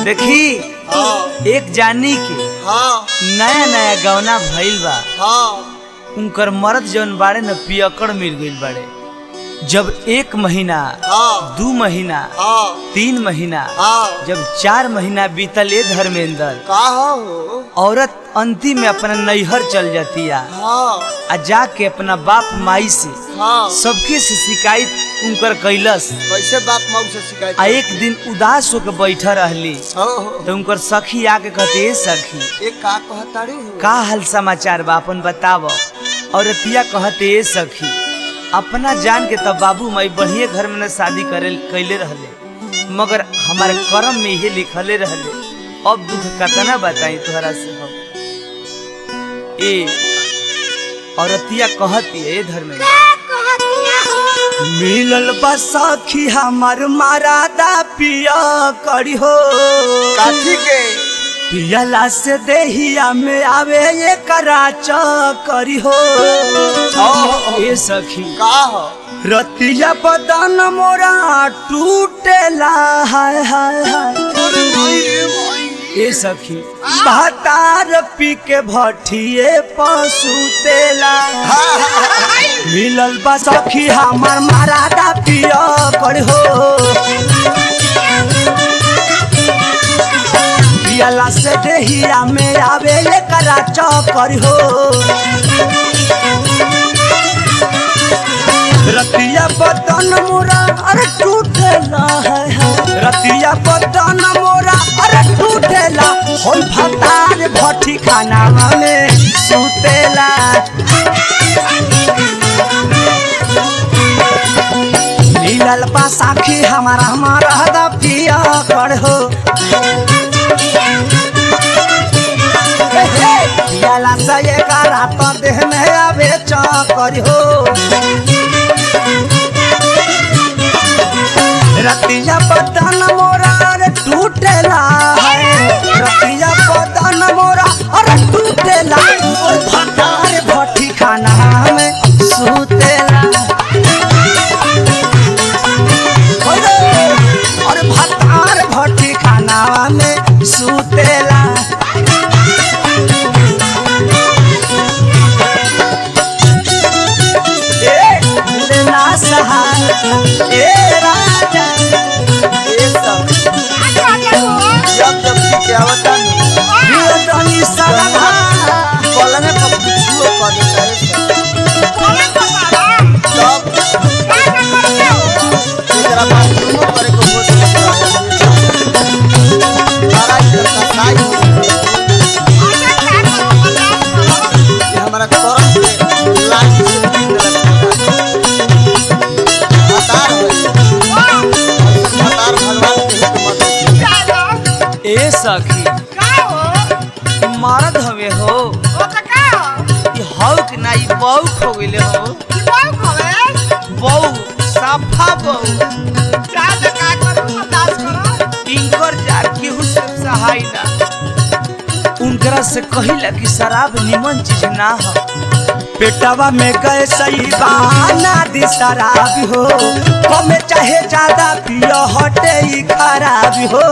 देखी हाँ एक जानी के हाँ नया नया गौना भइल बा हाँ उनकर मर्द जौन बाड़े न पियकड़ मिल गइल बाड़े जब एक महीना हाँ दू महीना हाँ तीन महीना हाँ जब चार महीना बीतल ए धर्मेंद्र का हो औरत अंतिम में अपना नैहर चल जाती है हाँ आ जाके अपना बाप माई से हाँ सबके से शिकायत उनकर कैलस कैसे बाप माऊ से शिकायत आ एक दिन उदास होकर बैठा रहली हो हो तो उनकर सखी आके कहते "ए सखी एक का कहताड़ी हो का हाल समाचार बा अपन बताव और रतिया कहते "ए सखी अपना जान के तब बाबू माई बढ़िया घर में न शादी करे कैले रहले मगर हमारे कर्म में ये लिखले रहले अब दुख कतना बताई तोहरा से हम ए औरतिया कहती है ए धर्म मिलल बा सखी हमार मारादा पिया करी हो काठी के पियला से देहिया में आवे ये कराच करी हो ए सखी का हो रतिया बदन मोरा टूटेला हाय हाय हाय अरे माई रे माई ए सखी भातार पी के भठिए पशु तेला मिलल बा सखी हमार मारादा पिया कर हो पियला से देहिया में आवे ये कराच कर हो रतिया बदन मोरा अरे टूटेला है है। रतिया बदन मोरा अरे टूटेला होल भतार भट्टी खाना में सुतेला मिलल बा साखी हमारा हमारा हदा पिया कर हो पियाला से एक रात देह में आवे चकर हो रतिया बदन मोरा रे टूटेला है रतिया बदन मोरा अरे टूटेला और भटार भट्टी खाना में सुतेला अरे और भटार भट्टी खाना में सुतेला ए ना सहाय ए राजा ए सब जब जब की आवता वीरतनी सरधा पलंग पर कुछो कर देता है सब तेरा बाथरूम करे को हो सकता है सारा करता साई ये हमारा करम पे लाइन से दिन हतार है हतार भगवान के हिकमत है ए सखी मरद हवे हो ई हौ कि ना ई बौक हो गइले हो बौ साफा बौ इनकर जार केहू से सहाय ना उनकरा से कहिला कि शराब निमन चीज ना हो पेटवा में गए सही बहाना दी शराब हो कमे चाहे ज्यादा पियो हटे ही खराब हो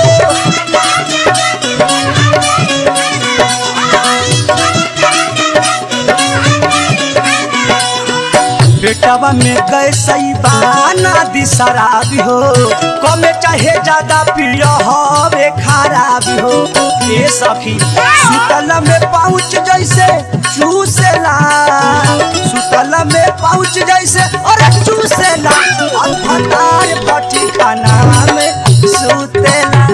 पेटवा में गए सही बहाना दी शराब हो कमे चाहे ज्यादा पियो हवे खराब हो ए सखी सुतल में पाउच जैसे चूसेला सुतल में पाउच जैसे अरे चूसेला और भतार भट्टी खाना में सुतेला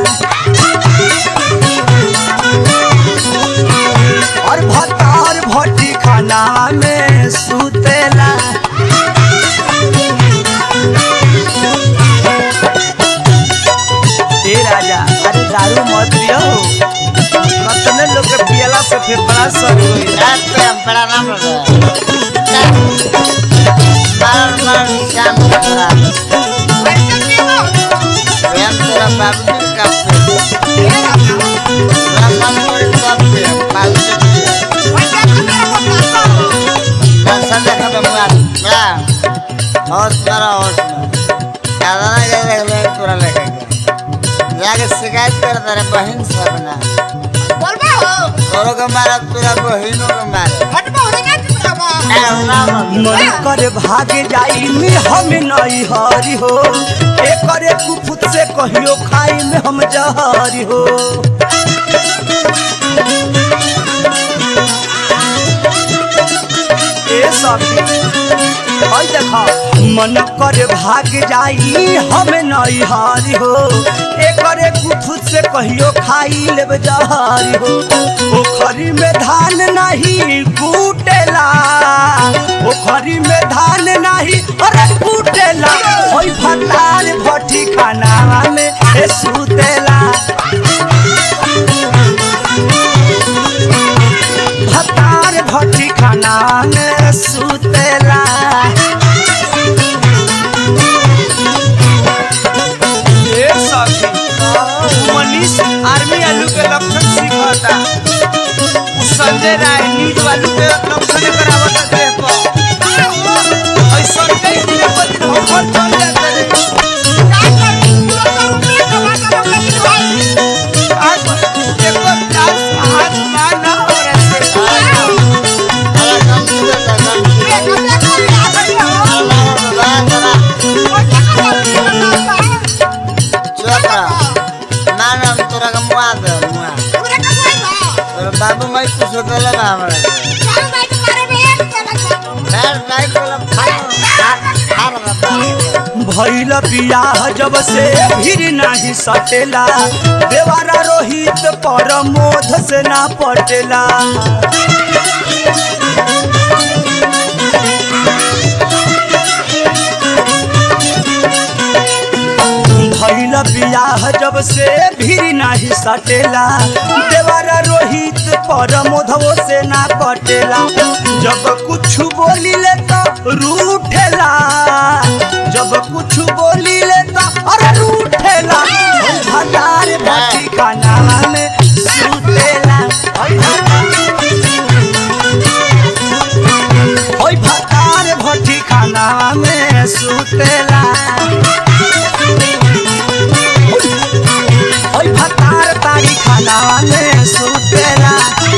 और भतार भट्टी खाना में सुतेला ए राजा अरे दारू मत पियो कतने लोग के पियला से फिर बड़ा सर होई रात पे हम बड़ा नाम लगा मार मार शाम लगा हम तेरा बाबू जी का पे राम मोर सब पे बाबू जी दर्शन देखा पे मुआ बड़ा होश करो होश में ज्यादा ना ज्यादा ले पूरा लेके जाके शिकायत कर तेरे बहन सब ना बोलबा हो तोरो के मारा तोरा बहनों के मारा हटबा हो ना चुप रहो ए, ना, ना, मन कर भाग जाई में हम नहीं हरी हो एकरे कुफुत से कहियो खाई में हम जहरी हो ए सखी हई देखा मन कर भाग जाई हम नहीं हारी हो एकरे कुफुत से कहियो खाई लेब जहरी हो पोखरी में धान नहीं कूटेला पोखरी में धान नहीं अरे कूटेला होई भतार भट्टी खाना में ए सुतेला भतार भट्टी खाना में सुतेला ए सखी मनीष आर्मी आलू के लक्षण सीखता उ संजय राय नीट वालू के लक्षण करावता देह पर ऐसा कई दिन पर दिन हो खर चल जाते रे आज एक बार दास हाथ माना हो रहे अरे कम से कम कम से चुप रह मानम तोरा के मुआ दे मुआ तोरा बाबू मैं कुछ देले ना हमरा बैठ बैठ बोला खा खा भैल बियाह जब से भीड़ नाही सटेला देवारा रोहित पर मोध से ना पटेला भैल बियाह जब से भीड़ नाही सटेला देवारा रोहित पर मोधवो से ना पटेला जब कुछ बोली ले तो रूठेला जब कुछ बोली ले तो अरे रूठेला हजार बाटी खाना में सुतेला ओई भतार भट्टी खाना में सुतेला ओई भतार तारी खाना में सुतेला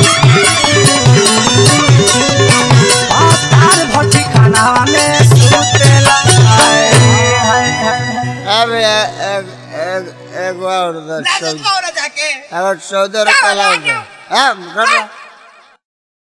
भतार भट्टी खाना में सुतेला हाय हाय हाय अब एक एक एक और दस जाके अगर चौदह रुपया लग गया हाँ